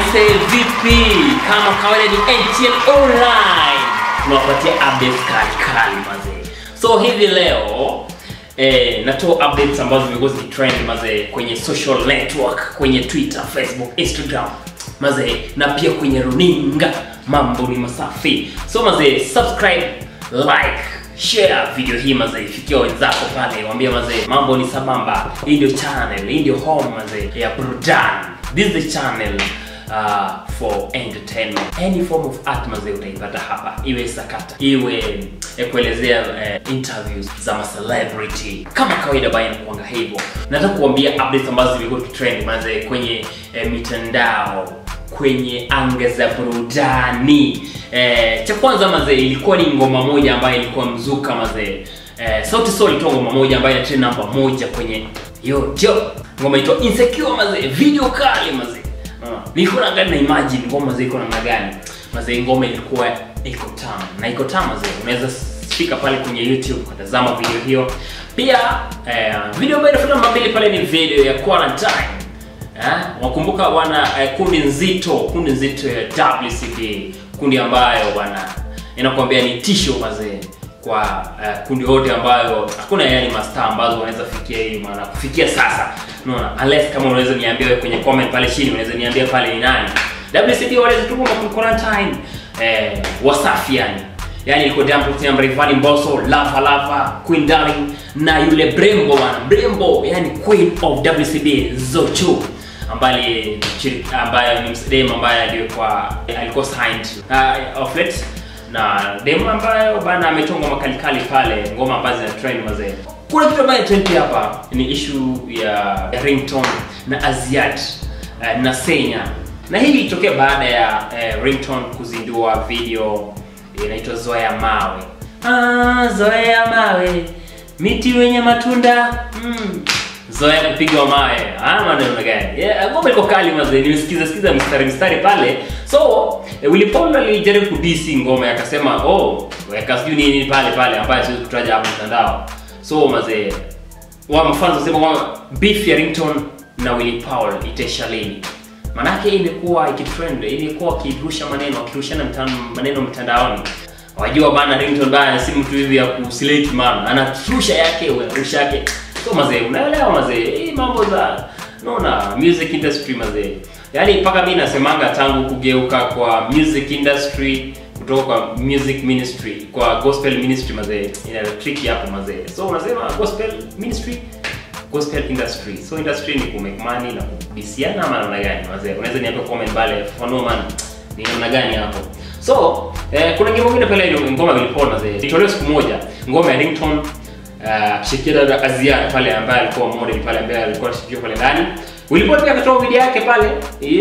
Aise, vipi? Kama kawaida ni NTN Online, tunawapatia updates kali kali mazee. So hivi leo eh, natoa updates ambazo zimekuwa zikitrend mazee kwenye social network, kwenye Twitter, Facebook, Instagram mazee, na pia kwenye runinga. Mambo ni masafi. So mazee, subscribe, like share video hii mazee, fikia wenzako pale, waambie mazee, mambo ni sabamba. Hii ndio channel, hii ndio home mazee ya burudani. This is the channel uh, for entertainment. Any form of art mazee utaipata hapa, iwe sakata, iwe ya kuelezea uh, interviews za ma celebrity kama kawaida, baya nakuanga hivyo. Nataka kuambia updates ambazo zimekuwa trend mazee kwenye eh, mitandao kwenye anga za burudani. Eh, cha kwanza mazee, ilikuwa ni ngoma moja ambayo ilikuwa mzuka mazee. Eh, Sauti Sol ilitoa ngoma moja ambayo ina trend namba moja kwenye YouTube. Ngoma inaitwa Insecure mazee, video kali mazee. Uh, nilikuwa naangalia na imagine ngoma mazee iko namna gani. Mazee ngoma ilikuwa iko tamu. Na iko tamu mazee. Unaweza fika pale kwenye YouTube kutazama video hiyo. Pia eh, video ambayo inafuata namba mbili pale ni video ya Quarantine. Eh, wakumbuka wana eh, kundi nzito, kundi nzito ya WCB, kundi ambayo wana inakwambia ni tisho mazee kwa eh, kundi wote ambayo hakuna yani mastaa ambazo wanaweza fikia hii maana kufikia sasa. Unaona? Unless kama unaweza niambia wewe kwenye comment pale chini unaweza niambia pale ni nani. WCB wanaweza tuko kwa quarantine eh, Wasafi yani. Yaani ilikuwa Diamond Platnumz, Rayvanny Mbosso, Lava Lava, Queen Darling na yule Brembo bwana. Brembo yani Queen of WCB Zuchu ambaye ambaye ni msdem ambaye alikuwa alikuwa signed uh, of late na demo ambayo bana ametoa ngoma kali kali pale, ngoma ambazo zina trend mazee. Kuna kitu ambayo trend pia hapa ni issue ya, ya ringtone na Aziad uh, na Senya, na hii ilitokea baada ya uh, ringtone kuzindua video inaitwa Zoea Mawe. Ah, Zoea Mawe, miti wenye matunda mm zoea kupigwa mawe ah maneno gani yeah, ngoma iko kali mazee nimesikiza sikiza mstari mstari pale so eh, Willy Paul alijaribu kudisi ngoma akasema oh weka sijui nini pale pale ambaye siwezi kutaja hapo mtandao so mazee wa mfano wasema kwamba beef ya Ringtone na Willy Paul itaisha lini manake imekuwa ikitrend imekuwa akirusha maneno akirushana maneno mtandaoni wajua bana Ringtone bana si mtu hivi ya kuslate man anatrusha yake rusha yake so mazee unaelewa mazee hii mambo za naona music industry mazee yaani mpaka mi nasemanga tangu kugeuka kwa music industry kutoka kwa music ministry kwa gospel ministry mazee ina tricky hapo mazee so unasema gospel ministry gospel industry so industry ni kumake money na kubisiana ama namna gani mazee unaweza niambia comment pale fafanua man ni namna gani hapo so eh, kuna ngoma nyingine pale ngoma vilipona mazee itolewa siku moja ngoma ya Ringtone uh, shirikisho la Aziad pale ambaye alikuwa model pale ambaye alikuwa shirikisho pale ndani. Willy Paul pia akatoa video yake pale.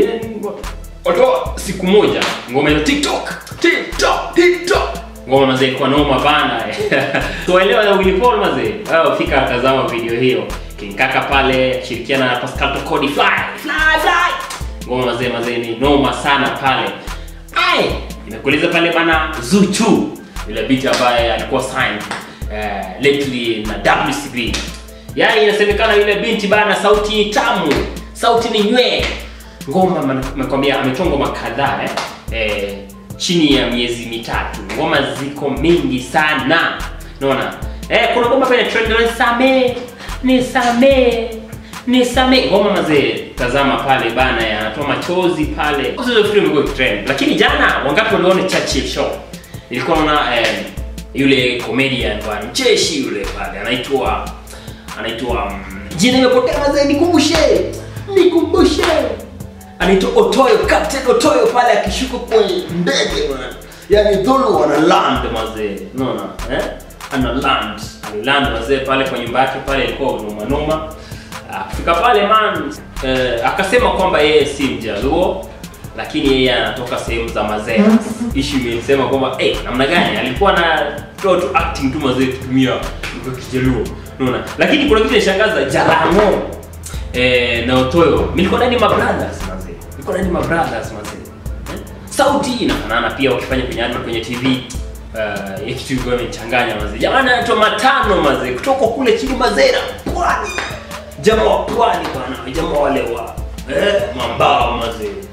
Watoa siku moja ngoma ya TikTok. TikTok, TikTok. Ngoma mazee ilikuwa noma bana. Tuelewa na Willy Paul mazee. Wao fika tazama video hiyo. King Kaka pale shirikiana na Pascal Tokodi fly fly fly. Ngoma mazee mazee ni noma sana pale. Ai, nimekueleza pale bana Zuchu yule beat ambaye alikuwa signed uh, lately na WCB. Yaani inasemekana yule binti bana sauti tamu, sauti ni nywee. Ngoma nakwambia ametoa ngoma kadhaa eh, eh, chini ya miezi mitatu. Ngoma ziko mingi sana. Unaona? Eh, kuna ngoma pale trend ni same, ni same, ni same. Ngoma mazee tazama pale bana yanatoa machozi pale. Hizo vitu vimekuwa trend. Lakini jana wangapi waliona Churchill show? Ilikuwa naona eh, yule comedian bwana mcheshi yule pale anaitwa anaitwa um, jina imepotea mazee nikumbushe nikumbushe anaitwa Otoyo Captain Otoyo pale akishuka kwenye ndege bwana yani dhulu wana land mazee unaona eh ana land ana land mazee pale kwa nyumba yake pale ilikuwa noma noma akifika pale man eh, akasema kwamba yeye si mjaluo lakini yeye anatoka sehemu za mazee issue imesema kwamba eh namna gani alikuwa na toa tu acting tu mazee kutumia lugha kijaluo unaona lakini kuna kitu nishangaza Jalamo eh na Otoyo nilikuwa ndani ma brothers mazee nilikuwa ndani ma brothers mazee eh? sauti inafanana pia wakifanya kwenye advert kwenye TV uh, ya kitu ilikuwa imechanganya mazee jamani anaitwa Matano mazee kutoka kule chini Mazera pwani jamaa wa pwani bwana jamaa wale wa eh mambao mazee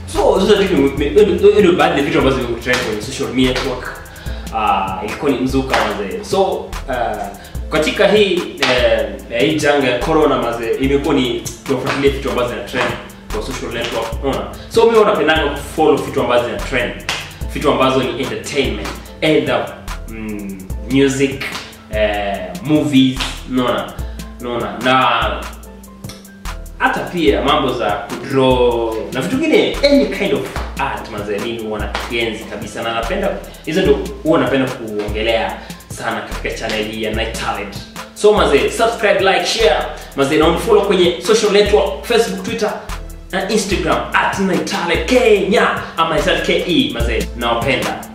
so hizo vitu ni- ni- ndio baadhi ya vitu ambazo vimekutrend kwenye social network uh, ilikuwa ni mzuka mazee so uh, katika hii eh, eh, hii janga ya corona mazee imekuwa ni tunafuatilia vitu ambazo zina trend kwa social network unaona so mimi napendanga kufollow vitu ambazo zina trend vitu ambazo ni entertainment either mm, music eh, movies unaona unaona na hata pia mambo za kudraw na vitu vingine any kind of art mazee mimi huwa nakienzi kabisa na napenda hizo ndio huwa napenda kuongelea sana katika channel hii ya Night Talent so mazee subscribe like share mazee na unifollow kwenye social network facebook twitter na instagram at Night Talent kenya ama Night Talent ke mazee nawapenda